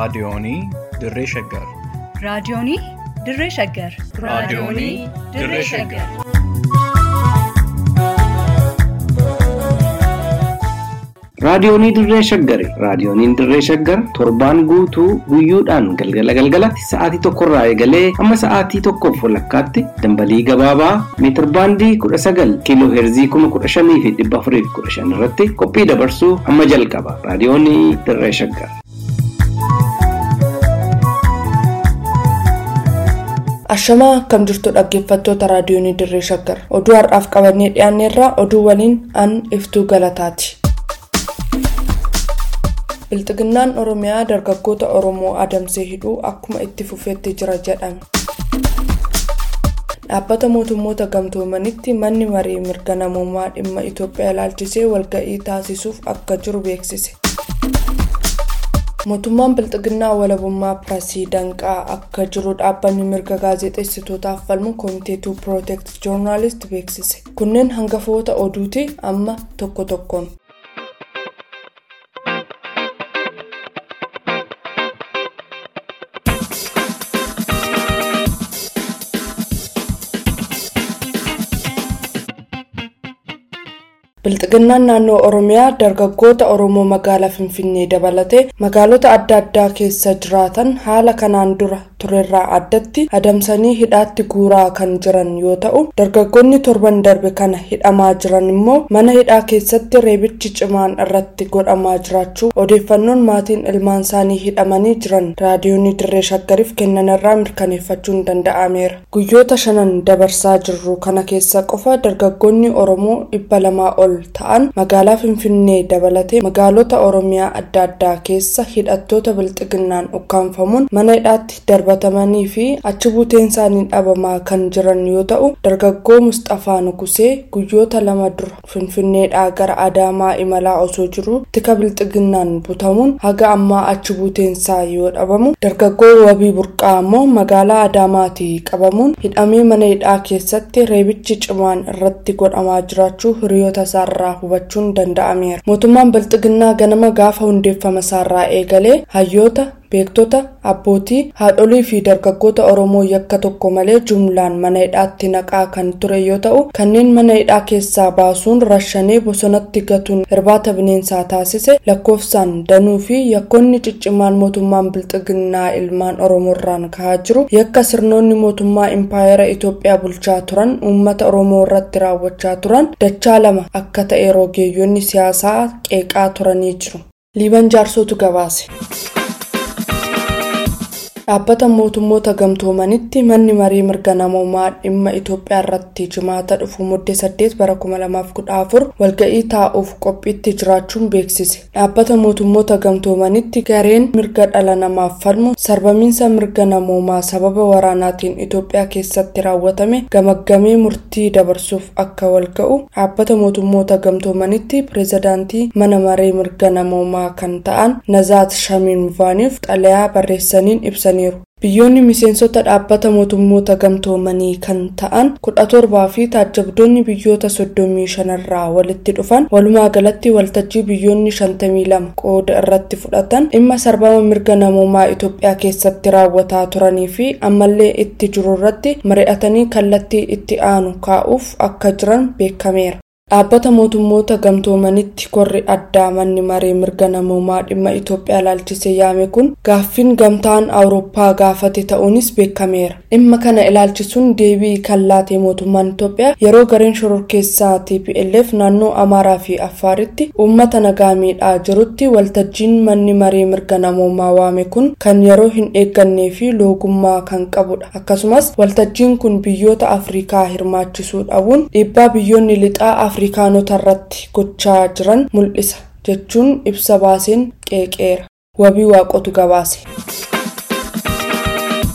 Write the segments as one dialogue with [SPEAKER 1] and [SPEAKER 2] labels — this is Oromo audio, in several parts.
[SPEAKER 1] Raadiyoonii Dirree Shaggar.
[SPEAKER 2] Raadiyoonii Dirree Shaggar.
[SPEAKER 1] Raadiyoonii Dirree Shaggar.
[SPEAKER 3] Raadiyoonii Dirree Shaggari. Raadiyooniin Dirree Shaggar torbaan guutuu guyyoodhaan galgala galgalatti sa'aatii tokkorraa eegalee hamma sa'aatii tokkoof walakkaatti dambalii gabaabaa meetir baandii kudha sagal kiiloo heerzii kuma kudha shanii fi dhibba afurii fi kudha shan irratti qophii dabarsuu hamma jalqaba. Raadiyoonii Dirree Shaggar.
[SPEAKER 4] Ashamaa akkam jirtu dhaggeeffattoota raadiyoonii Dirree Shaggar. Oduu har'aaf qabannee dhiyaanneerraa oduu waliin an iftuu galataati. Bilxiginnaan Oromiyaa dargaggoota Oromoo adamsee hidhuu akkuma itti fufeetti jira jedhame. Dhaabbata mootummoota gamtoomanitti manni marii mirga namummaa dhimma Itoophiyaa ilaalchisee walga'ii taasisuuf akka jiru beeksise. Mootummaan Bilxiginnaa walabummaa Pirasii danqaa akka jiru dhaabbanni mirga gaazexeessitootaaf falmu Komitee to Protect Journalist beeksise. Kunneen hangafoota oduuti amma tokko tokkoon. Bilxiginnaan naannoo Oromiyaa dargaggoota Oromoo magaalaa Finfinnee dabalatee magaalota adda addaa keessa jiraatan haala kanaan dura turerraa addatti adamsanii hidhaatti guuraa kan jiran yoo ta'u dargaggoonni torban darbe kana hidhamaa jiran immoo mana hidhaa keessatti reebichi cimaan irratti godhamaa jiraachuu odeeffannoon maatiin ilmaan isaanii hidhamanii jiran raadiyoonii dirree shaggariif kennanirraa mirkaneeffachuun danda'ameera. Guyyoota shanan dabarsaa jirru kana keessa qofa dargaggoonni Oromoo dhibba lamaa ol ta'an magaalaa finfinnee dabalatee magaalota oromiyaa adda addaa keessa hidhattoota bilxiginnaan ukkaanfamuun mana hidhaatti darbatamanii fi achi buuteen isaanii dhabamaa kan jiran yoo ta'u dargaggoo musxafaa nugusee guyyoota lama dura finfinneedhaa gara adaamaa imalaa osoo jiru tika bilxiginnaan butamuun haga ammaa achi buuteensaa yoo dhabamu dargaggoo wabii burqaa ammoo magaalaa adaamaatii qabamuun hidhamee mana hidhaa keessatti reebichi cimaan irratti godhamaa jiraachuu hiriyoota isaa irraa hubachuun danda'ameera. Mootummaan Bilxiginnaa ganama gaafa hundeeffama isaarraa eegalee hayyoota beektota abbootii haadholii fi dargaggoota oromoo yakka tokko malee jumlaan mana hidhaatti naqaa kan ture yoo ta'u kanneen mana hidhaa keessaa baasuun rashanee bosonatti gatuun irbaata bineensaa taasise lakkoofsaan danuu fi yakkoonni ciccimaan mootummaan bilxiginnaa ilmaan oromoorraan kahaa jiru yakka sirnoonni mootummaa impaayera itoophiyaa bulchaa turan uummata oromoo irratti raawwachaa turan dachaa lama akka ta'e rogeeyyoonni siyaasaa qeeqaa turanii jiru. liiban jaarsootu gabaase. dhaabbata mootummoota gamtoomanitti manni marii mirga namummaa dhimma itoophiyaa irratti jimaata dhufu muddee saddeet bara kuma lamaaf kudha afur walga'ii taa'uuf qophiitti jiraachuun beeksise dhaabbata mootummoota gamtoomanitti gareen mirga dhala namaaf falmu sarbamiinsa mirga namummaa sababa waraanaatiin itoophiyaa keessatti raawwatame gamaggamee murtii dabarsuuf akka walga'u dhaabbata mootummoota gamtoomanitti pireezidaantii mana marii mirga namummaa kan ta'an nazaat shamiinvaaniif xalayaa barreessaniin ibsan biyyoonni miseensota dhaabbata mootummoota gamtoomanii kan ta'an kudha torbaa fi taajjabdoonni biyyoota soddomii shanarraa walitti dhufan walumaa galatti waltajjii biyyoonni shantamii lama qooda irratti fudhatan dhimma sarbama mirga namummaa itoophiyaa keessatti raawwataa turanii fi ammallee itti jiru irratti mari'atanii kallattii itti aanu kaa'uuf akka jiran beekameera. dhaabbata mootummoota gamtoomanitti korri addaa manni maree mirga namummaa dhimma itoophiyaa ilaalchise yaame kun gaaffiin gamtaan awurooppaa gaafate ta'uunis beekameera dhimma kana ilaalchisuun deebii kan laate mootummaan itoophiyaa yeroo gareen shororkeessaa tplf naannoo amaaraa fi affaaritti uummata nagaa miidhaa jirutti waltajjiin manni maree mirga namummaa waame kun kan yeroo hin eeggannee fi loogummaa kan qabudha akkasumas waltajjiin kun biyyoota afrikaa hirmaachisuu dhabuun dhiibbaa biyyoonni lixaa afrikaanota irratti gochaa jiran mul'isa jechuun ibsa baaseen qeeqeera wabii waaqotu gabaase.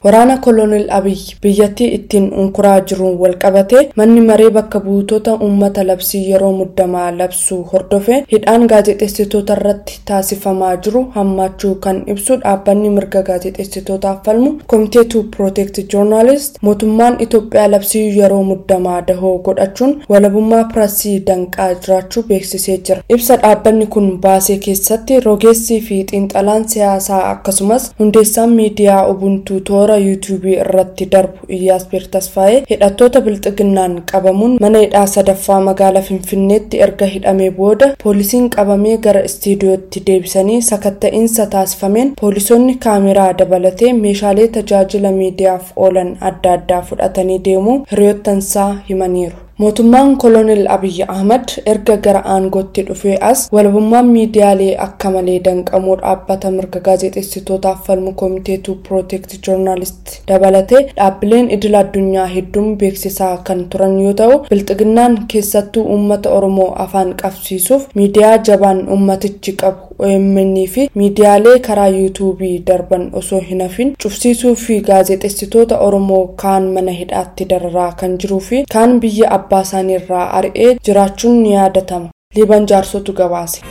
[SPEAKER 4] waraana kolonel abiyyi biyyattii ittiin unkuraa jiruun walqabate manni maree bakka buutota uummata labsii yeroo muddamaa labsuu hordofe hidhaan gaazexeessitoota irratti taasifamaa jiru hammaachuu kan ibsu dhaabbanni mirga gaazexeessitootaaf falmu komitee tu protect journalist mootummaan itoophiyaa labsii yeroo muddamaa dahoo godhachuun walabummaa pirasii danqaa jiraachuu beeksisee jira ibsa dhaabbanni kun baasee keessatti rogeessii fi xiinxalaan siyaasaa akkasumas hundeessaan miidiyaa ubuntuu toora yuutuubii irratti darbu iyyaasbeer tasfaa'ee hidhattoota bilxiginnaan qabamuun mana hidhaa sadaffaa magaalaa finfinneetti erga hidhamee booda poolisiin qabamee gara istiidiyootti deebisanii sakatta'iinsa taasifameen poolisoonni kaameraa dabalatee meeshaalee tajaajila miidiyaaf oolan adda addaa fudhatanii deemuu hiriyoottansaa himaniiru. mootummaan kolonel abiyyi ahmad erga gara aangootti dhufee as walabummaan miidiyaalee akka malee danqamuu dhaabbata mirga gaazexeessitootaaf falmu koomiteetu pirootekti joornaalist dabalatee dhaabbileen idil addunyaa hedduun beeksisaa kan turan yoo ta'u bilxiginnaan keessattuu uummata oromoo afaan qabsiisuuf miidiyaa jabaan uummatichi qabu OMN fi miidiyaalee karaa yuutuubii darban osoo hin hafin cufsiisuu fi gaazexeessitoota oromoo kaan mana hidhaatti dararaa kan jiruu fi kaan biyya abbaa isaanii irraa ari'ee jiraachuun ni yaadatama liiban jaarsotu gabaase.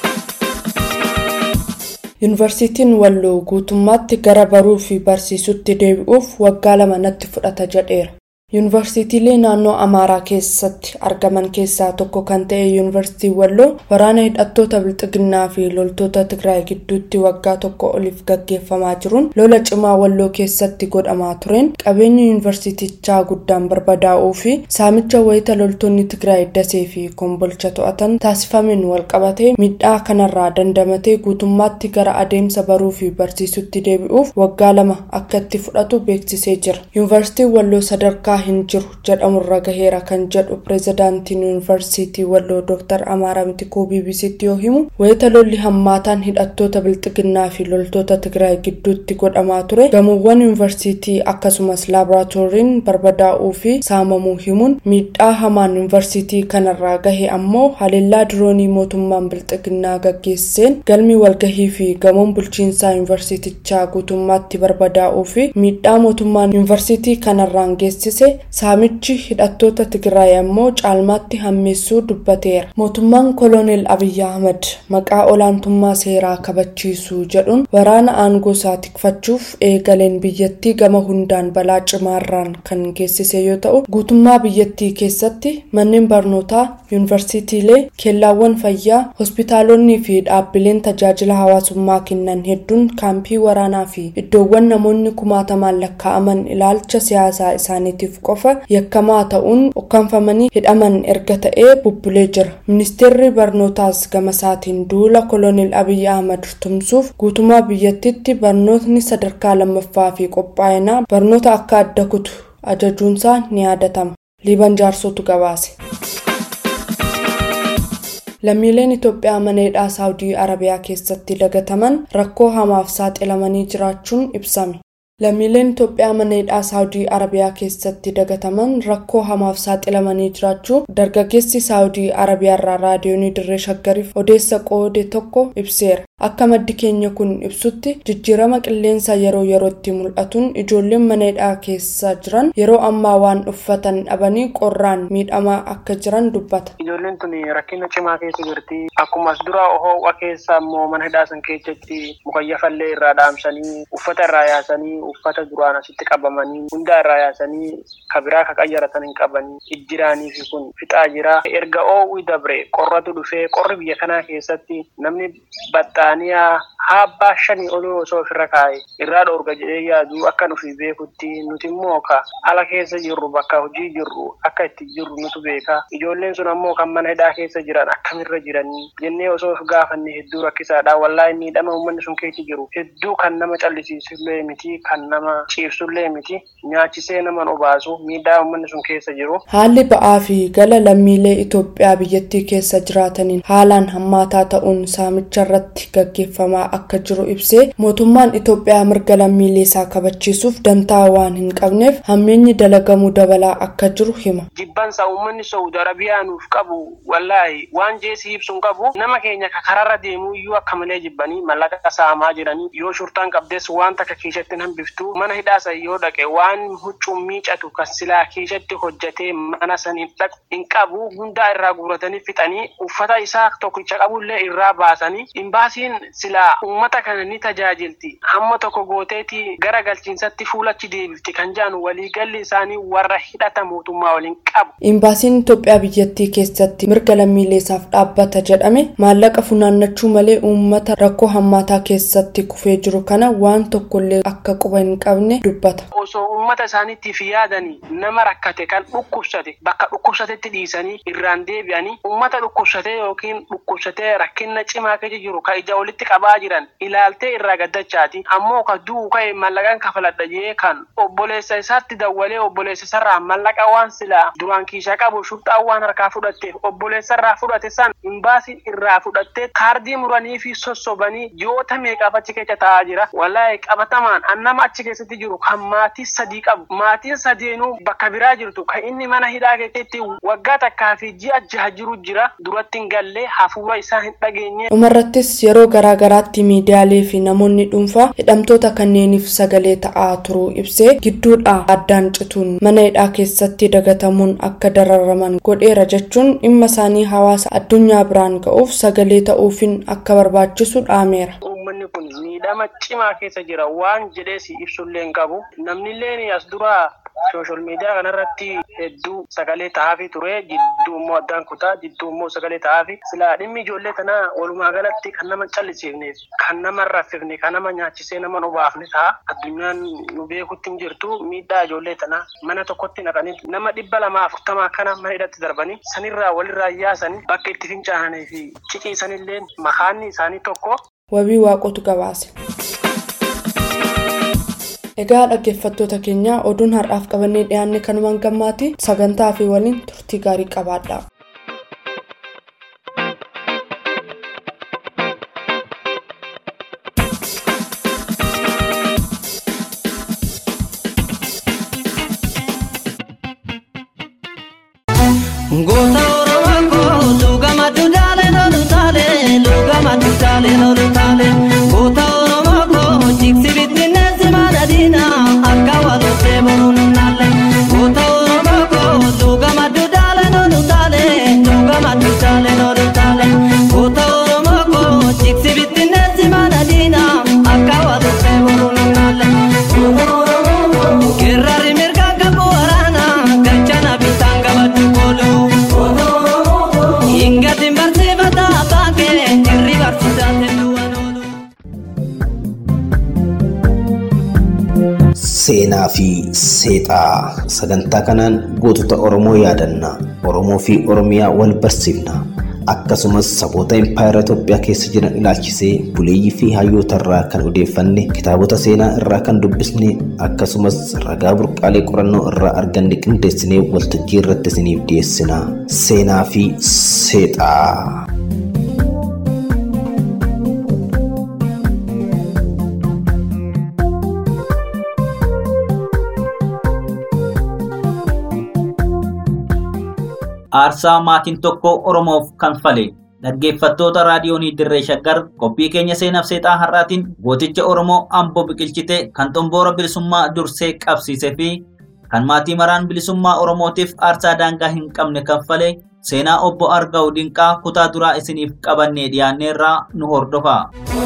[SPEAKER 4] yuunivarsiitiin walloo guutummaatti gara baruu fi barsiisutti deebi'uuf waggaa lama natti fudhata jedheera. yuunivarsiitiilee naannoo amaaraa keessatti argaman keessaa tokko kan ta'e yuunivarsiitii walloo waraana hidhattoota bilxiginnaa fi loltoota tigraay gidduutti waggaa tokko oliif gaggeeffamaa jiruun lola cimaa walloo keessatti godhamaa tureen qabeenyi yuunivarsiitichaa guddaan barbadaa'uu fi saamicha wayita loltoonni tigraay dasee fi kombolcha to'atan taasifameen walqabatee miidhaa kanarraa dandamatee guutummaatti gara adeemsa baruu fi barsiisutti deebi'uuf waggaa lama akka itti fudhatu beeksisee jira yuunivarsiitiin walloo sadarkaa hin jiru jedhamurra gaheera kan jedhu pireezidaantiin yuunivarsiitii walloo dooktar amaaraa mitikuu bbc'tti yoo himu wayita lolli hammaataan hidhattoota bilxiginnaa fi loltoota tigraay gidduutti godhamaa ture gamoowwan yuunivarsiitii akkasumas laaboraatooriin barbadaa'uu fi saamamuu himuun miidhaa hamaan yuunivarsiitii kanarraa gahe ammoo haleellaa diroonii mootummaan bilxiginnaa gaggeesseen galmi walgahii fi gamoon bulchiinsaa yuunivarsiitichaa guutummaatti barbadaa'uu fi miidhaa mootummaan yuunivarsiitii kanarraan geessise saamichi hidhattoota tigraay ammoo caalmaatti hammeessuu dubbateera mootummaan kolonel abiyyi ahmad maqaa olaantummaa seeraa kabachiisuu jedhuun waraana aangoo isaa tikfachuuf eegaleen biyyattii gama hundaan balaa cimaarraan kan geessise yoo ta'u guutummaa biyyattii keessatti manneen barnootaa yuunivarsiitiilee keellaawwan fayyaa hospitaalonni fi dhaabbileen tajaajila hawaasummaa kennan hedduun kaampii waraanaa fi iddoowwan namoonni kumaatamaan lakkaa'aman ilaalcha siyaasaa isaaniitiif qofa yakkamaa ta'uun ukkaanfamanii hidhaman erga ta'ee bubbulee jira ministeerri barnootaas gama isaatiin duula kolonel abiyyi ahmad tumsuuf guutummaa biyyattiitti barnootni sadarkaa lammaffaa fi qophaa'inaa barnoota akka adda kutu ajajuunsaa ni yaadatama liiban jaarsotu gabaase. lammiileen itoophiyaa mana hidhaa saawudii arabiyaa keessatti dagataman rakkoo hamaaf saaxilamanii jiraachuun ibsame lammiileen itoophiyaa mana hidhaa saawudii arabiyaa keessatti dagataman rakkoo hamaaf saaxilamanii jiraachuu dargaggeessi saawudii arabiyaarraa raadiyoonii dirree shaggariif odeessa qoode tokko ibseera akka maddi keenya kun ibsutti jijjiirama qilleensa yeroo yerootti mul'atuun ijoolleen mana hidhaa keessa jiran yeroo ammaa waan uffatan dhabanii qorraan miidhamaa akka jiran dubbata.
[SPEAKER 5] Ijoolleen tun rakkina cimaa keessa jirti. Akkuma as dura ho'a keessa immoo mana hidhaa san keessatti mukayyafallee irraa dhaamsanii uffata irraa yaasanii uffata duraan asitti qabamanii hundaa irraa yaasanii kabiraa ka qayyaratan hin qabanii ijjiraanii fi kun fixaa jira. Erga oo'uu dabre qorratu dhufee qorri biyya kanaa keessatti namni baxxaaniyaa haabbaa shanii olii osoo ofirra kaa'e irraa dhoorga jedhee yaadu akka nufi beekutti nuti immoo ka ala keessa jirru bakka hojii jirru akka itti jirru nutu beeka. Ijoolleen sun ammoo kan mana hidhaa keessa jiran akkamirra jiranii jennee osoo of gaafanne hedduu rakkisaadha. Wallaahi miidhama uummanni sun keessa jiru hedduu kan nama callisiisullee miti kan nama ciibsullee miti nyaachisee nama obaasu miidhaa uummanni sun keessa jiru.
[SPEAKER 4] Haalli ba'aa fi gala lammiilee Itoophiyaa biyyattii keessa jiraataniin haalaan hammaataa ta'uun saamicha irratti gaggeeffamaa akka jiru ibsee mootummaan Itoophiyaa mirga lammiilee isaa kabachiisuuf dantaa waan hin qabneef hammeenyi dalagamuu dabalaa akka jiru hima.
[SPEAKER 5] Jibbansa uummanni Saudi Arabiyaa nuuf qabu wallaahi waan jeesii ibsuun qabu nama keenya kararra deemuu iyyuu akka malee jibbanii mallaqa saamaa jiranii yoo shurtaan qabdes waan takka keessatti hambiftu mana hidhaasa yoo dhaqe waan huccuun miicatu kan silaa keessatti hojjetee mana san hin qabu hundaa irraa guuratanii fixanii uffata isaa tokkicha qabullee irraa baasanii imbaasiin silaa uummata kana ni tajaajilti hamma tokko gooteeti gara galchiinsatti fuulachi deebifti kan jedhan waliigalli isaanii warra hidhata mootummaa waliin qabu.
[SPEAKER 4] Imbaasiin Itoophiyaa biyyattii keessatti mirga lammiilee isaaf dhaabbata jedhame maallaqa funaannachuu malee uummata rakkoo hammaataa keessatti kufee jiru kana waan tokkollee akka quba hin qabne dubbata.
[SPEAKER 5] Osoo uummata isaaniitiif yaadanii nama rakkate kan dhukkubsate bakka dhukkubsatetti dhiisanii irraan deebi'anii uummata dhukkubsatee yookiin dhukkubsatee rakkina cimaa keessa jiru kan ija walitti qabaa jiran ilaaltee irraa gaddachaati ammoo ka du'u ka'e mallaqaan kafaladha jee kan obboleessa isaatti dawwalee obboleessa isarraa mallaqa waan silaa duraan kiishaa qabu shurxaa waan harkaa fudhatteef obboleessa irraa fudhate san imbaasiin irraa fudhattee kaardii muranii fi sossobanii ji'oota meeqaaf achi keessa taa'aa jira wallahi qabatamaan annama achi keessatti jiru kan maatii sadii qabu maatiin sadeenuu bakka biraa jirtu kan inni mana hidhaa keessatti waggaa takkaa fi ji'a jaha jiru jira duratti hin gallee hafuura isaa hin dhageenye.
[SPEAKER 4] dhumarrattis yeroo garaagaraatti miidiyaalee fi namoonni dhuunfaa hidhamtoota kanneeniif sagalee ta'aa turuu ibsee gidduudhaa addaan cituun mana hidhaa keessatti dagatamuun akka dararaman godheera jechuun dhimma isaanii hawaasa addunyaa biraan ga'uuf sagalee ta'uufin akka barbaachisu dhaameera.
[SPEAKER 5] Uummanni kun miidhama cimaa keessa jira waan jedhee si ibsullee hin qabu. Namni illee as dura sooshaal miidiyaa kanarratti hedduu sagalee ta'aafi ture jidduu immoo addaan kutaa jidduu immoo sagalee ta'aafi silaa dhimmi ijoollee tanaa walumaa galatti kan nama callisiifneef kan nama raffifne kan nama nyaachisee nama obaafne ta'a addunyaan nu beekutti hin jirtu miidhaa ijoollee tanaa mana tokkotti naqanii nama dhibba lamaa afurtamaa kana mana hidhatti darbanii sanirraa walirraa yaasanii bakka itti fincaananii fi ciciisanillee makaanni isaanii tokko.
[SPEAKER 4] Wabii waaqotu gabaase. Egaa dhaggeeffattoota keenya oduun har'aaf qabannee dhiyaanne kanumaan gammaati sagantaa fi waliin turtii gaarii qabaadha.
[SPEAKER 6] Goota Oromoo koo lugama dudaalee lolu taalee lugama dudaalee lolu taalee goota Oromoo koo jigsi bittinneessi maana diinaa akka walotee boruun naalee goota Oromoo koo lugama dudaalee lolu taalee lugama dudaalee lolu taalee goota Oromoo koo jigsi bittinneessi maana diinaa akka walotee boruun naalee. Kirraari mirga gabu waraanaa galchana bitaan gabaddu kooluu. Ingati barsiifata baakee irri barsiisate duwwaan oolu.
[SPEAKER 7] Seenaa fi seexaa sagantaa kanaan gootota Oromoo yaadanna Oromoo fi Oromiyaa wal barsiifna akkasumas saboota impaayera Itoophiyaa keessa jiran ilaalchisee buleeyyii fi hayyoota irraa kan odeeffanne kitaabota seenaa irraa kan dubbisne akkasumas ragaa burqaalee qorannoo irraa arganne qindeessinee waltajjii irratti isiniif dhiyeessina seenaa fi seexaa.
[SPEAKER 8] aarsaa maatiin tokko oromoof kanfale dhaggeeffattoota raadiyoonii dirree shaggar qophii keenya seenaaf seexaa har'aatiin gooticha oromoo amboo biqilchite kan xomboora bilisummaa dursee qabsiisee fi kan maatii maraan bilisummaa oromootiif aarsaa daangaa hin qabne kanfale seenaa obbo argaa'u dinqaa kutaa duraa isiniif qabannee dhiyaanneerraa nu hordofa.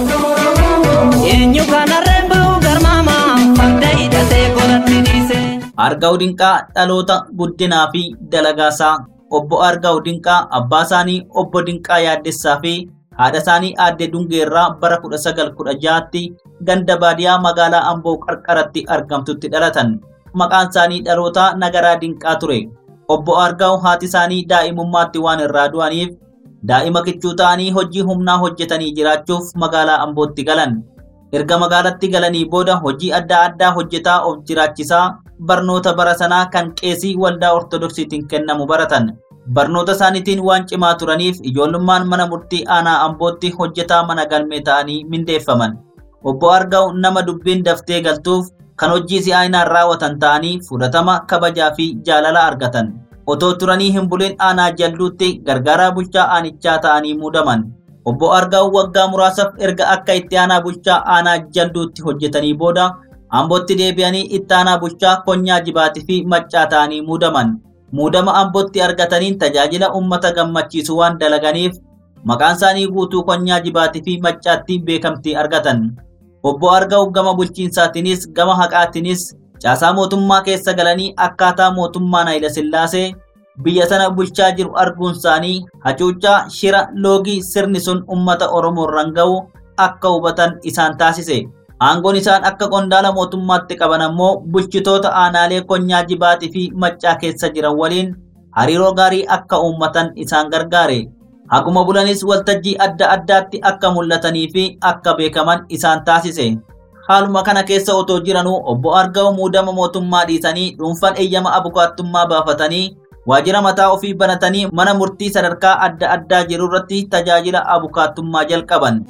[SPEAKER 6] Eenyu kanarreen ba'u garmaama farda hidhatee golatti dhiise.
[SPEAKER 8] Argaa'u dinqaa dhaloota guddinaa fi dalagaasaa obbo Argaa'u Dinqaa abbaa isaanii obbo Dinqaa Yaaddessaa fi haadha isaanii aadde Dungeerraa bara 1916tti ganda baadiyaa magaalaa Amboo qarqaratti argamtutti dhalatan. Maqaan isaanii dhalootaa Nagaraa Dinqaa ture. Obbo Argaa'u haati isaanii daa'imummaatti waan irraa du'aniif daa'ima kichuu ta'anii hojii humnaa hojjetanii jiraachuuf magaalaa Ambootti galan. Erga magaalatti galanii booda hojii adda addaa hojjetaa of jiraachisaa barnoota bara sanaa kan qeesii waldaa ortodoksiitiin kennamu baratan. barnoota isaaniitiin waan cimaa turaniif ijoollummaan mana murtii aanaa ambootti hojjetaa mana galmee ta'anii mindeeffaman. Obbo Argaw nama dubbiin daftee galtuuf kan hojii si'aayinaan raawwatan ta'anii fudhatama kabajaa fi jaalala argatan. Otoo turanii hin bulin aanaa jalduutti gargaaraa bulchaa aanichaa ta'anii muudaman. Obbo Argaw waggaa muraasaaf erga akka itti aanaa bulchaa aanaa jalduutti hojjetanii booda ambootti deebi'anii itti aanaa bulchaa konyaa jibaatii fi maccaa ta'anii muudaman. Muudama ambootti argataniin tajaajila uummata gammachiisu waan dalaganiif maqaan isaanii guutuu konyaa jibaatii fi maccaatti beekamtii argatan. Obbo Argaw gama bulchiinsaatiinis gama haqaatiinis caasaa mootummaa keessa galanii akkaataa mootummaan Hayila Sillaasee biyya sana bulchaa jiru arguun isaanii hacuuccaa shira loogii sirni sun uummata Oromoo irraan ga'u akka hubatan isaan taasise. Aangoon isaan akka qondaala mootummaatti qaban ammoo bulchitoota aanaalee konyaa jibaatii fi maccaa keessa jiran waliin hariiroo gaarii akka uummatan isaan gargaare. Haguma bulanis waltajjii adda addaatti akka mul'atanii fi akka beekaman isaan taasise. Haaluma kana keessa otoo jiranuu obbo Argaw muudama mootummaa dhiisanii dhuunfaan eeyyama abukaattummaa baafatanii waajjira mataa ofii banatanii mana murtii sadarkaa adda addaa jiru irratti tajaajila abukaattummaa jalqaban.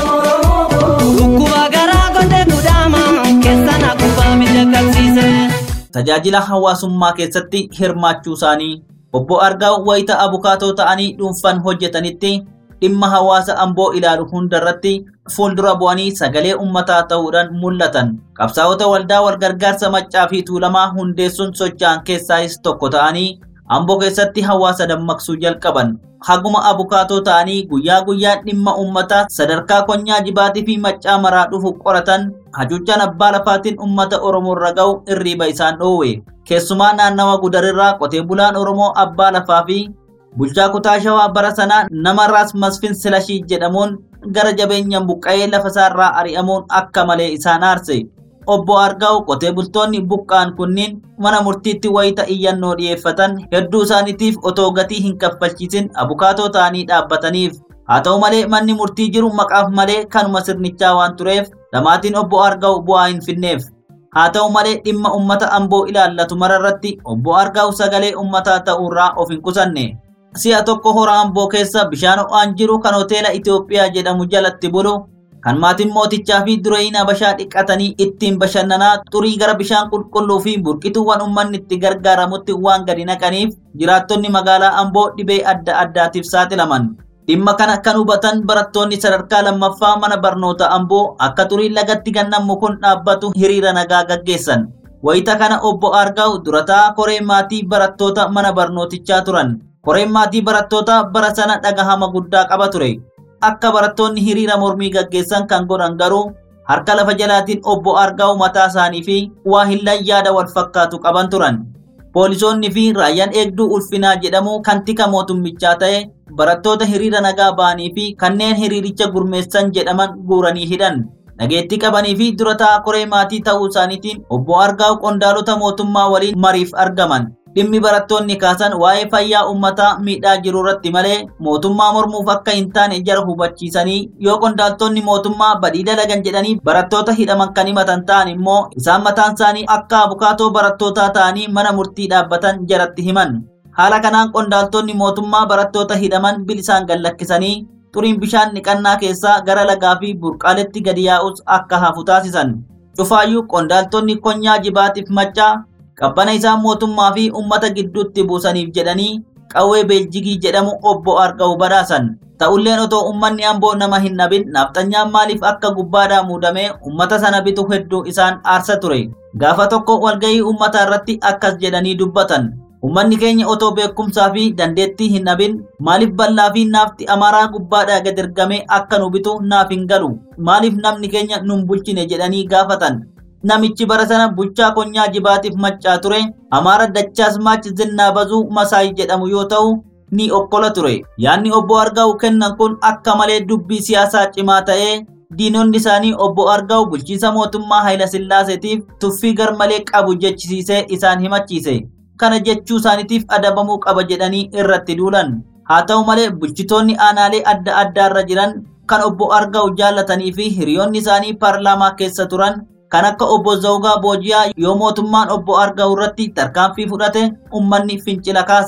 [SPEAKER 6] Dhukkuba garaa gondee guddaama keessan akkuma miidhagsiise.
[SPEAKER 8] Tajaajila hawaasummaa keessatti hirmaachuu isaanii obbo Argaw wayita abukaatoo ta'anii dhuunfaan hojjetanitti dhimma hawaasa amboo ilaalu hundarratti fuuldura bu'anii sagalee ummataa ta'uudhaan mul'atan. Qabsaa'ota waldaa walgargaarsa maccaa fi tuulamaa hundeessuun socho'an keessaayis tokko ta'anii amboo keessatti hawaasa dammaqsuu jalqaban. Haguma abukaatoo ta'anii guyyaa guyyaan dhimma uummataa sadarkaa konyaa jibaatii fi maccaa maraa dhufu qoratan hacuuccaan abbaa lafaatiin uummata Oromoo irra ga'u irriiba isaan dhoowwe. Keessumaa naannawa gudarirraa qotee bulaan Oromoo abbaa lafaa fi bulchaa kutaa shawaa bara sanaa nama raas masfin silashii jedhamuun gara jabeenyaan buqqa'ee lafa isaarraa ari'amuun akka malee isaan aarse. Obbo Argaw qotee bultoonni buqqa'an kunniin mana murtiitti wayita iyyannoo dhiyeeffatan hedduu isaaniitiif otoo gatii hin kaffalchiisin abukaatoo ta'anii dhaabbataniif. Haa ta'u malee manni murtii jiru maqaaf malee kanuma sirnichaa waan tureef dhamaatiin obbo Argaw bu'aa hin finneef. Haa ta'u malee dhimma uummata amboo ilaallatu mararratti obbo Argaw sagalee uummataa ta'uurraa of hin qusanne. Si'a tokko hora amboo keessa bishaan ho'aan jiru kan hoteela Itoophiyaa jedhamu jalatti bulu kan maatiin mootichaa fi dureeyyiin habashaa dhiqatanii ittiin bashannanaa xurii gara bishaan qulqulluu fi burqituuwwan uummanni itti gargaaramutti waan gadi naqaniif jiraattonni magaalaa amboo dhibee adda addaatiif saaxilaman. Dhimma kana kan hubatan barattoonni sadarkaa lammaffaa mana barnoota amboo akka xurii lagatti gannamu kun dhaabbatu hiriira nagaa gaggeessan. Wayita kana obbo Argaw durataa koree maatii barattoota mana barnootichaa turan. Koreen maatii barattoota bara sana dhagahama guddaa qaba ture. Akka barattoonni hiriira mormii gaggeessan kan godhan garuu harka lafa jalaatiin obbo Argaw mataa isaanii fi waa hillan yaada wal fakkaatu qaban turan. Poolisoonni fi raayyaan eegduu ulfinaa jedhamu kan tika mootummichaa ta'e barattoota hiriira nagaa ba'anii fi kanneen hiriiricha gurmeessan jedhaman guuranii hidhan. Dhageettii qabanii fi durataa koree maatii ta'uu isaaniitiin obbo Argaw qondaalota mootummaa waliin mariif argaman. Dhimmi barattoonni kaasan waa'ee fayyaa uummataa miidhaa jiru irratti malee mootummaa mormuuf akka hin taane jara hubachiisanii yoo qondaaltonni mootummaa badii dalagan jedhanii barattoota hidhaman kan himatan ta'an immoo isaan mataan isaanii akka abukaatoo barattootaa ta'anii mana murtii dhaabbatan jaratti himan. Haala kanaan qondaaltonni mootummaa barattoota hidhaman bilisaan gallakkisanii xuriin bishaan niqannaa keessaa gara lagaa fi burqaaletti gadi yaa'us akka hafu taasisan. Cufaayyuu qondaaltonni konyaa jibaatiif maccaa qabbana isaa mootummaa fi uummata gidduutti buusaniif jedhanii qawwee beeljigii jedhamu obbo Argaw badhaasan. Ta'ulleen otoo uummanni amboo nama hin dhabin nafxanyaan maaliif akka gubbaadhaa muudamee uummata sana bitu hedduu isaan aarsa ture. Gaafa tokko walgahii uummataa irratti akkas jedhanii dubbatan. Uummanni keenya otoo beekumsaa fi dandeettii hin dhabin maaliif bal'aa fi naafti amaaraa gubbaadhaa gad ergamee akka nu bitu naaf hin galu. Maaliif namni keenya nun bulchine jedhanii gaafatan. namichi bara sana bulchaa konyaa jibaatiif maccaa ture amaara dachaas maach zinnaa bazuu masaay jedhamu yoo ta'u ni okkola ture yaanni obbo argaa'u kennan kun akka malee dubbii siyaasaa cimaa ta'ee diinonni isaanii obbo argaa'u bulchiinsa mootummaa hayila sillaaseetiif tuffii garmalee qabu jechisiisee isaan himachiise kana jechuu isaaniitiif adabamuu qaba jedhanii irratti duulan haa ta'u malee bulchitoonni aanaalee adda addaarra jiran kan obbo argaa'u jaallatanii fi hiriyoonni isaanii paarlaamaa keessa turan kan akka obbo Zawgaa Boojiyaa yoo mootummaan obbo Argaa'u irratti tarkaanfii fudhate uummanni fincila kaasa.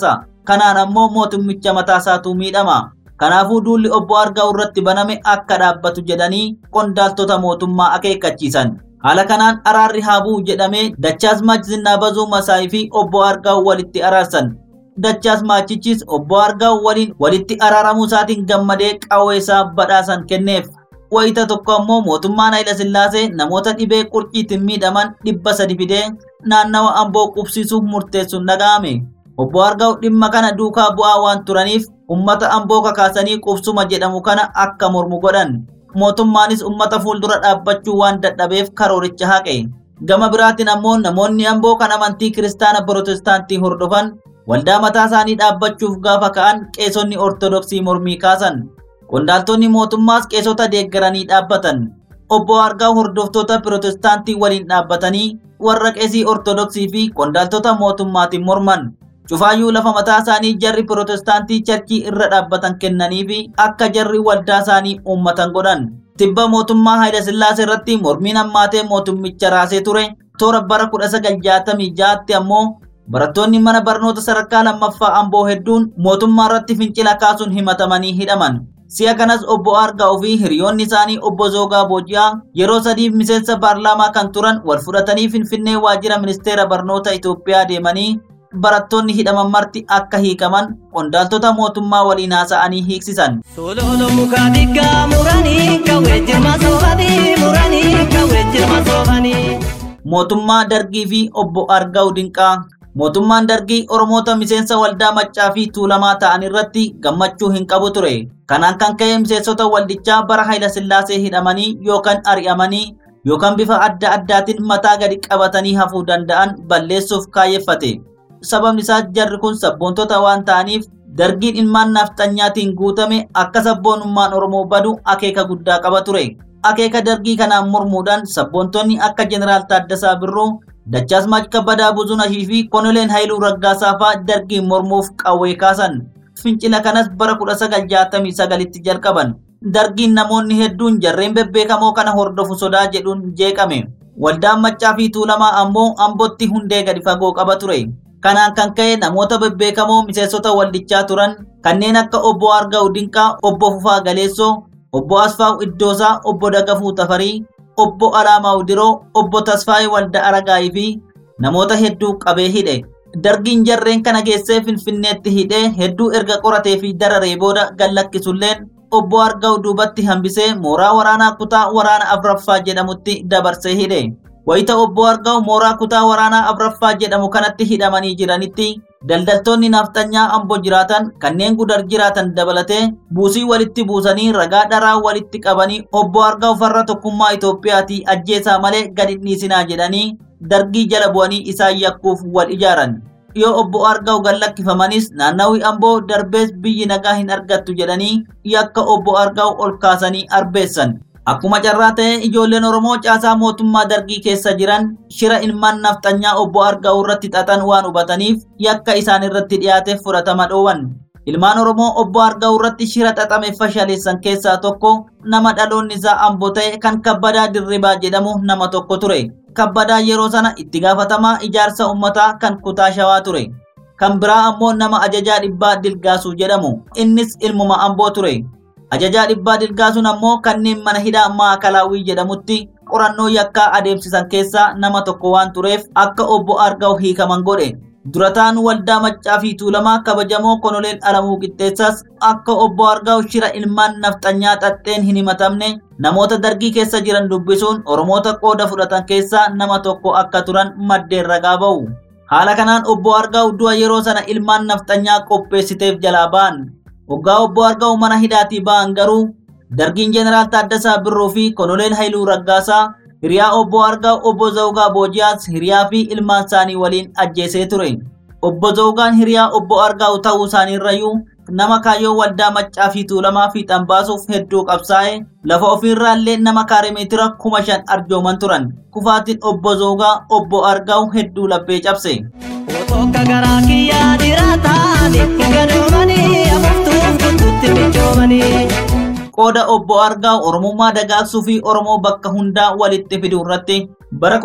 [SPEAKER 8] kanaan ammoo mootummicha mataasaatu miidhama. Kanaafuu duulli obbo Argaa'u irratti baname akka dhaabbatu jedhanii qondaaltota mootummaa akeekkachiisan. Haala kanaan araarri haa bu'u jedhamee Dachaasmaach Zinnaa Bazuu Masaayii fi obbo Argaa'u walitti araarsan. Dachaasmaachichis obbo Argaa'u waliin walitti araaramuu isaatiin gammadee qawwee isaa badhaasan kenneef. Wayita tokko ammoo mootummaan Hayila Sillaasee namoota dhibee qurciitiin miidhaman dhibba sadi fidee naannawa amboo qubsiisuuf murteessuun dhaga'ame. Obbo Argaa'u dhimma kana duukaa bu'aa waan turaniif ummata amboo kakaasanii qubsuma jedhamu kana akka mormu godhan. Mootummaanis ummata fuuldura dhaabbachuu waan dadhabeef karooricha haqe. Gama biraatiin ammoo namoonni amboo kan amantii kiristaana Pirotestaantii hordofan waldaa mataa isaanii dhaabbachuuf gaafa ka'an qeesonni Ortodoksii mormii kaasan. Qondaaltonni mootummaas qeesota deeggaranii dhaabbatan. Obbo Argaa'u hordoftoota Pirotestaantii waliin dhaabbatanii warra qeesii Ortodoksii fi qondaaltota mootummaatiin morman. Cufaayyuu lafa mataa isaanii jarri Pirotestaantii charchii irra dhaabbatan kennanii fi akka jarri waldaa isaanii uummatan godhan. Tibba mootummaa Hayila Sillaasee irratti mormiin hammaatee mootummicha raasee ture. Toora bara 1966tti ammoo barattoonni mana barnoota sadarkaa lammaffaa amboo hedduun mootummaa irratti fincila kaasuun himatamanii hidhaman. Si'a kanas obbo Argaa'u fi hiriyoonni isaanii obbo Zoogaa Booji'aa yeroo sadiif miseensa paarlaamaa kan turan wal fudhatanii Finfinnee waajjira ministeera barnoota Itoophiyaa deemanii barattoonni hidhaman marti akka hiikaman qondaaltota mootummaa waliin haasa'anii hiiksisan.
[SPEAKER 6] Sololo muka diggaa muranii kawwee jirma soofanii muranii kawwee jirma soofanii.
[SPEAKER 8] Mootummaa Dargii fi obbo Argaa'u Dinqaa Mootummaan Dargii Oromoota miseensa waldaa maccaa fi tuulamaa ta'an irratti gammachuu hin qabu ture. Kanaan kan ka'e miseensota waldichaa bara Hayila Sillaasee hidhamanii yookaan ari'amanii yookaan bifa adda addaatiin mataa gadi qabatanii hafuu danda'an balleessuuf kaayyeffate. Sababni isaas jarri kun sabboontota waan ta'aniif dargiin ilmaan nafxanyaatiin guutame akka sabboonummaan Oromoo badu akeeka guddaa qaba ture. Akeeka dargii kanaan mormuudhaan sabboontonni akka Jeneraal Taaddasaa Birruu, Dachaasmaach Kabbadaa Buzunashii fi Konoleen Haayiluu Raggaasaa fa'aa dargiin mormuuf qawwee kaasan. Fincila kanas bara 1969tti jalqaban. Dargiin namoonni hedduun jarreen bebbeekamoo kana hordofu sodaa jedhuun jeeqame. Waldaan maccaa fi tuulamaa ammoo ambotti hundee gadi fagoo qaba ture. Kanaan kan ka'e namoota bebbeekamoo miseensota waldichaa turan kanneen akka obbo Argaa'u Dinqaa, obbo Fufaa Galeessoo, obbo Asfaa'u Iddoosaa, obbo Dagafuu Tafarii, obbo Alaamaa Udiroo, obbo Tasfaayee Walda Aragaayii fi namoota hedduu qabee hidhe. Dargiin jarreen kana geessee Finfinneetti hidhee hedduu erga qoratee fi dararee booda gallakkisulleen obbo Argaa'u duubatti hambisee mooraa waraanaa kutaa waraana Afraffaa jedhamutti dabarsee hidhe. Wayita obbo Argaa'u mooraa kutaa waraanaa Afraffaa jedhamu kanatti hidhamanii jiranitti daldaltoonni nafxanyaa amboo jiraatan kanneen gudar jiraatan dabalatee buusii walitti buusanii ragaa dharaa walitti qabanii obbo Argaa'u farra tokkummaa Itoophiyaatii ajjeesaa malee gadi dhiisinaa jedhanii dargii jala bu'anii isaan yakkuuf wal ijaaran. Yoo obbo Argaa'u gallakkifamanis naannawii amboo darbees biyyi nagaa hin argattu jedhanii yakka obbo Argaa'u ol kaasanii arbeessan. Akkuma carraa ta'e ijoolleen Oromoo caasaa mootummaa dargii keessa jiran shira ilmaan nafxanyaa obbo Argaa'u irratti xaxan waan hubataniif yakka isaan irratti dhiyaate fudhatama dhoowwan. Ilmaan Oromoo obbo Argaa'u irratti shira xaxame fashaleessan keessaa tokko nama dhaloonni isaa amboo ta'e kan kabbadaa dirribaa jedhamu nama tokko ture. Kabbadaa yeroo sana itti gaafatamaa ijaarsa uummataa kan kutaa shawaa ture. Kan biraa ammoo nama ajajaa dhibbaa Dilgaasuu jedhamu. Innis ilmuma amboo ture. Ajajaa dhibbaa Dilgaasuun ammoo kanneen mana hidhaa Maakalaawwii jedhamutti qorannoo yakkaa adeemsisan keessaa nama tokko waan tureef akka obbo Argaa'u hiikaman godhe. Durataan waldaa maccaa fi tuulamaa kabajamoo konoleen alamuu qixxeessas akka obbo Argaa'u shira ilmaan nafxanyaa xaxxeen hin himatamne namoota dargii keessa jiran dubbisuun Oromoota qooda fudhatan keessaa nama tokko akka turan maddeen ragaa ba'u. Haala kanaan obbo Argaa'u du'a yeroo sana ilmaan nafxanyaa qopheessiteef jalaa ba'an. Waggaa obbo Argaa'u mana hidhaatii ba'an garuu dargiin Jeneraal Taaddasaa Birruu fi Konoleen Haayiluu Raggaasaa hiriyaa obbo Argaa'u obbo Zawgaa Boojiyaas hiriyaa fi ilmaan isaanii waliin ajjeesee ture. Obbo Zawgaan hiriyaa obbo Argaa'u ta'uu isaaniirrayyuu nama kaayyoo waldaa maccaa fi tuulamaa fiixan baasuuf hedduu qabsaa'e lafa ofiirraallee nama kaarimeetira kuma shan arjooman turan. Kufaatiin obbo Zawgaa obbo Argaa'u hedduu laphee cabse.
[SPEAKER 6] Otokka garaa kiyyaa jiraatan itti gadoomanii afuuftuuf kutuutti mijoomanii.
[SPEAKER 8] qooda obbo Argaa'u Oromummaa dagaagsuu fi Oromoo bakka hundaa walitti fiduu irratti Bara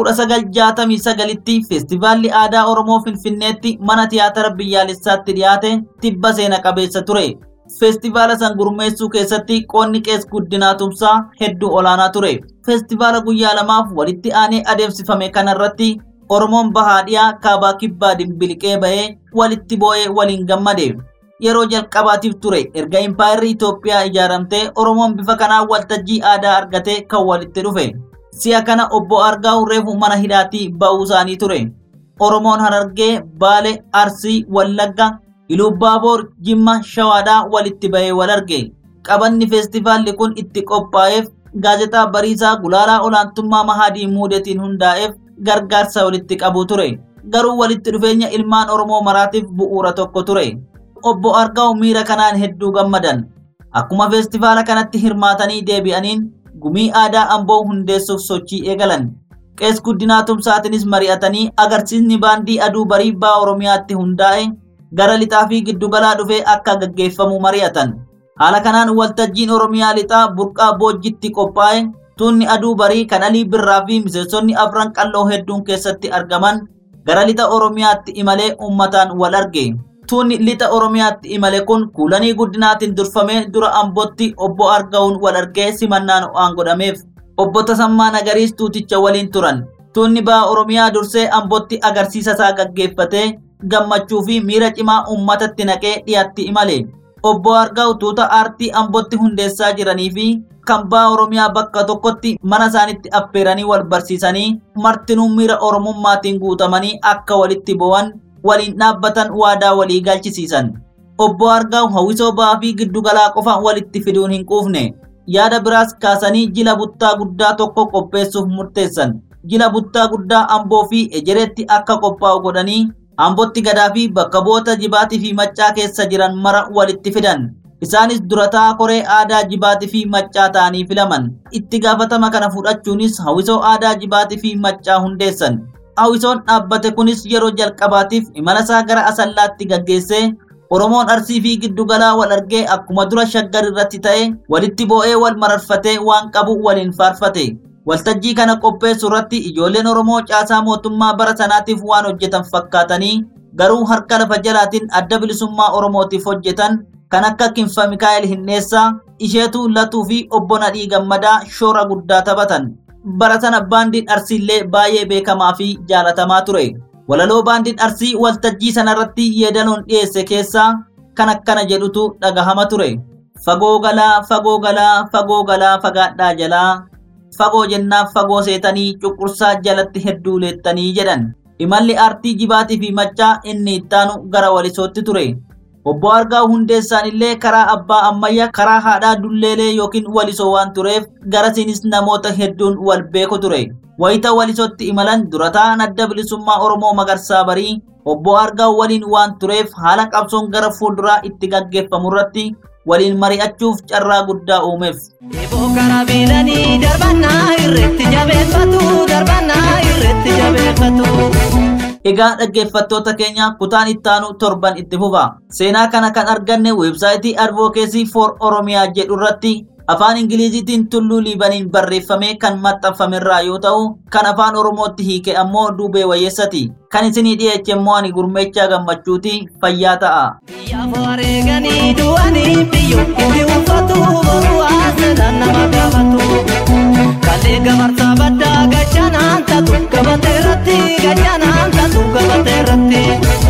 [SPEAKER 8] 1969tti feestivaalli aadaa Oromoo Finfinneetti mana tiyaatara biyyaalessaatti dhiyaate tibba seena qabeessa ture. Feestivaala san gurmeessuu keessatti qoonni qees guddinaa tumsaa hedduu olaanaa ture. Feestivaala guyyaa lamaaf walitti aanee adeemsifame kanarratti Oromoon bahaa dhiyaa kaabaa kibbaa dimbiliqee bahee walitti boo'ee waliin gammade. Yeroo jalqabaatiif ture erga impaayirri Itoophiyaa ijaaramtee Oromoon bifa kanaan waltajjii aadaa argatee kan walitti dhufe. Si'a kana obbo Argaa'u reefu mana hidhaatii ba'uu isaanii ture. Oromoon Harargee, Baale, Arsii, Wallagga, Ilubbaaboor, Jimma, Shawaadhaa walitti bahee wal arge. Qabanni feestivaalli kun itti qophaa'eef gaazexaa Bariisaa Gulaalaa Olaantummaa Mahadii Muudetiin hundaa'eef gargaarsa walitti qabu ture. Garuu walitti dhufeenya ilmaan Oromoo maraatiif bu'uura tokko ture. Obbo Argaa'u miira kanaan hedduu gammadan. Akkuma feestivaala kanatti hirmaatanii deebi'aniin gumii aadaa amboo hundeessuuf sochii eegalan. Qees guddinaa tumsaatinis mari'atanii agarsiisni baandii aduu barii baa Oromiyaatti hundaa'e gara lixaa fi giddugalaa dhufee akka gaggeeffamu mari'atan. Haala kanaan waltajjiin Oromiyaa lixaa burqaa boojjitti qophaa'e tuunni aduu barii kan alii birraa fi miseensonni afran qalloo hedduun keessatti argaman gara lixa Oromiyaatti imalee uummataan wal arge. Tuunni lixa Oromiyaatti imale kun kuulanii guddinaatiin durfamee dura ambootti obbo Argaa'uun wal argee simannaan ho'aan godhameef. Obbo Tasammaa Nagariis tuuticha waliin turan. Tuunni ba'a Oromiyaa dursee ambootti agarsiisa isaa gaggeeffatee gammachuu fi miira cimaa uummatatti naqee dhiyaatti imale. Obbo Argaa'u tuuta aartii ambootti hundeessaa jiranii fi kan ba'a Oromiyaa bakka tokkotti mana isaanitti affeeranii wal barsiisanii martinuu miira Oromummaatiin guutamanii akka walitti bo'an waliin dhaabbatan waadaa walii galchisiisan. Obbo Argaa'u hawwisoo ba'aa fi giddugalaa qofa walitti fiduun hin quufne. Yaada biraas kaasanii jila buttaa guddaa tokko qopheessuuf murteessan. Jila buttaa guddaa Amboo fi Ejereetti akka qophaa'u godhanii Ambootti gadaa fi bakka bu'oota jibaatii fi maccaa keessa jiran mara walitti fidan. Isaanis durataa koree aadaa jibaatii fi maccaa ta'anii filaman. Itti gaafatama kana fudhachuunis hawwisoo aadaa jibaatii fi maccaa hundeessan. Hawwisoon dhaabbate kunis yeroo jalqabaatiif imala isaa gara asallaatti gaggeessee Oromoon arsii fi giddugalaa wal argee akkuma dura shaggar irratti ta'e walitti boo'ee wal mararfatee waan qabu waliin faarfate. Waltajjii kana qopheessu irratti ijoolleen Oromoo caasaa mootummaa bara sanaatiif waan hojjetan fakkaatanii garuu harka lafa jalaatiin adda bilisummaa Oromootiif hojjetan kan akka Kinfa Mikaa'el Hinneessaa, Isheetuu Latuu fi Obbo Nadhii Gammadaa shoora guddaa taphatan. Bara sana baandiin Arsiillee baay'ee beekamaa fi jaalatamaa ture. Walaloo baandiin Arsii waltajjii sanarratti yeedaloon dhiyeesse keessaa kan akkana jedhutu dhagahama ture. Fagoo galaa, fagoo galaa, fagoo galaa fagaadhaa jalaa. Fagoo jennaaf fagoo seetanii cuqursaa jalatti hedduu leettanii jedhan. Imalli aartii jibaatii fi maccaa inni ittaanu gara walisootti ture. Obbo Argaa hundeessaan illee karaa abbaa ammayyaa karaa haadhaa dulleelee yookiin walisoo waan tureef garasiinis namoota hedduun wal beeku ture. Wayita walisootti imalan durataan adda bilisummaa Oromoo Magarsaa Barii obbo Argaa waliin waan tureef haala qabsoon gara fuulduraa itti gaggeeffamu irratti waliin mari'achuuf carraa guddaa uumeef.
[SPEAKER 6] Eeboo karaa biilanii darbannaa irratti jabeeffatu darbannaa irratti jabeeffatu.
[SPEAKER 8] Egaa dhaggeeffattoota keenya kutaan ittaanu torban itti fufa. Seenaa kana kan arganne weebsaayitii Advocacy for Oromiyaa jedhu irratti afaan Ingiliziitiin tulluu liibaniin barreeffamee kan maxxanfamerraa yoo ta'u, kan afaan Oromootti hiike ammoo duubee wayyeessati. Kan isinii dhiyeeche immoo ani gurmeechaa gammachuuti fayyaa ta'a.
[SPEAKER 6] Biyyaaf wareeganii du'anii biyyo itti uffatu boruu haasa'an nama gaafatu. Kallee gamarsaa baddaa gachanaan tatu gabatee irratti gachanaan tatu gabatee irratti.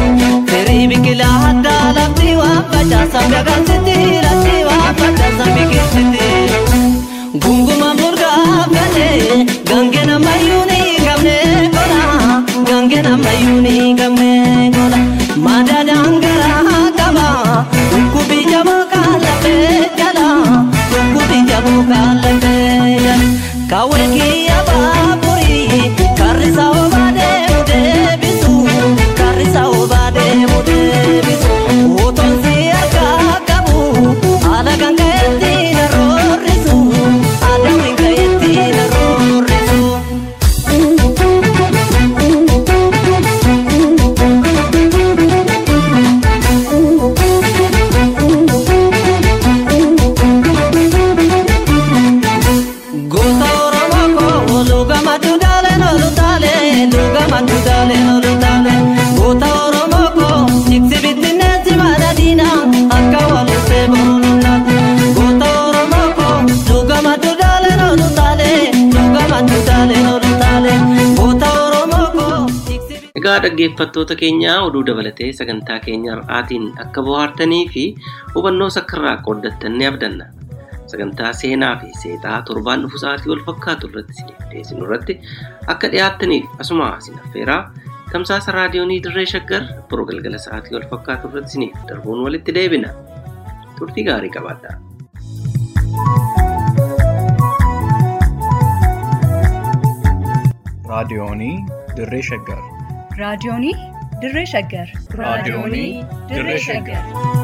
[SPEAKER 6] Firii biqilaa addaa lafti waan facaasan gagalsiti lafti waan facaasan biqilsiti. Gunguma murgaa galee gangee namayyuu ni qabne gola gangee namayyuu ni qabne gola madaadaan garaa qaba dhukkubi jamaa kaalafee jala
[SPEAKER 3] dhaggeeffattoota keenyaa oduu dabalatee sagantaa keenya har'aatiin akka bohaartanii fi hubannoo sakkarraa qooddattan ni abdanna. Sagantaa seenaa fi seexaa torbaan dhufu sa'aatii wal fakkaatu irratti isiniif dhiyeessinu irratti akka dhiyaattaniif asuma isin affeeraa tamsaasa raadiyoonii dirree shaggar boroo galgala sa'aatii wal fakkaatu irratti isiniif darbuun walitti deebina. Turtii gaarii qabaadhaa.
[SPEAKER 1] raadiyoonii dirree shaggar
[SPEAKER 2] raadiyoonii dirree shaggar
[SPEAKER 1] raadiyoonii dirree shaggar